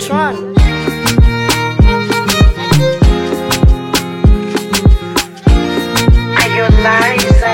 Tron. Are you Liza?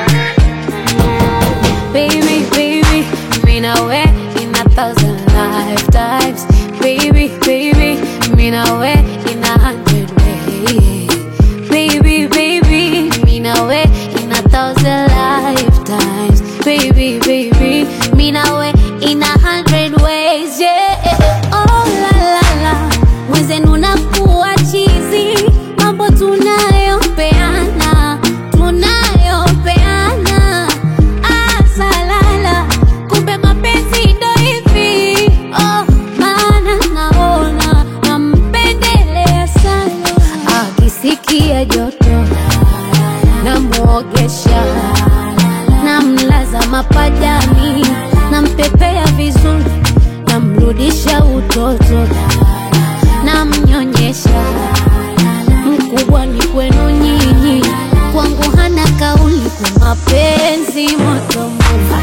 Baby, baby, mean away in a thousand lifetimes. Baby, baby, mean away in a hundred ways. Baby, baby, mean away in a thousand lifetimes. Baby, baby, mean away in a hundred ways. Yeah. Oh la la la, mwenzenu nakuwa chizi, mambo tunayopeana, tunayopeana asalala kumbe mapenzi ndo hivi oh, maana naona nampendelea sana akisikia joto namwogesha namlaza mapajani nampepea vizuri namrudisha utoto namnyonyesha mkubwa ni kwenu nyinyi kwangu hana kauli kwa mapenzi moto moto.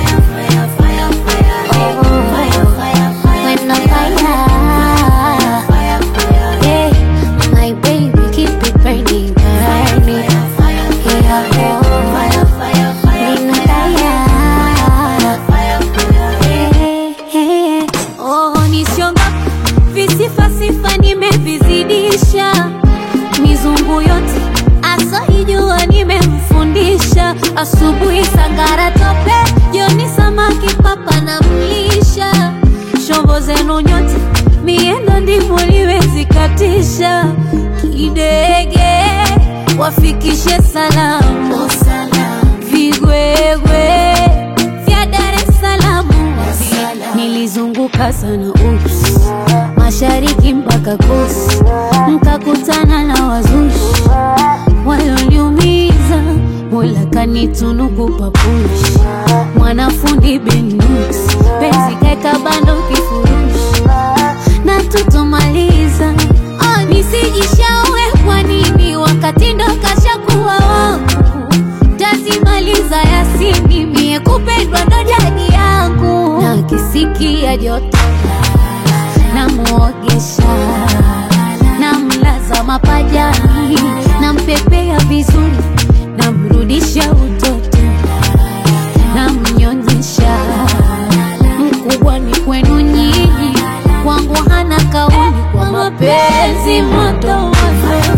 When the fire, yeah, my baby keep it burning, burning. Yeah, oh, when the fire, yeah, yeah. Oh, nisionga visifa sifa nimevizidisha mizungu yote asoijua nimemfundisha asubuhi sangara tope jioni samaki papa na mlisha shombo zenu nyote miendo ndivyo liwezikatisha kidege wafikishe salamu vigwegwe vya Dar es Salaam nilizunguka sana ups mashariki mpaka kusi mkakutana na wazushi walioniumiza mola kanitunuku papushi mwanafundi benus penzi kaeka bando kifurushi na tutomaliza oh, nisijishaue kwa nini wakati ndo kashakuwa wangu tazimaliza yasini mie kupendwa ndo jadi yangu na kisikia joto namwogesha namlaza mapajani nampepea vizuri namrudisha utoto namnyonyesha mkubwa ni kwenu nyinyi kwangu hana kauli kwa mapenzi moto moto.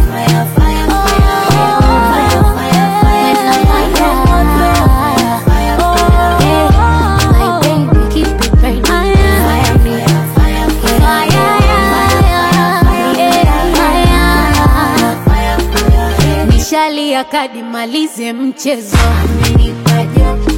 Nishalia kadi malize mchezo amenipa joto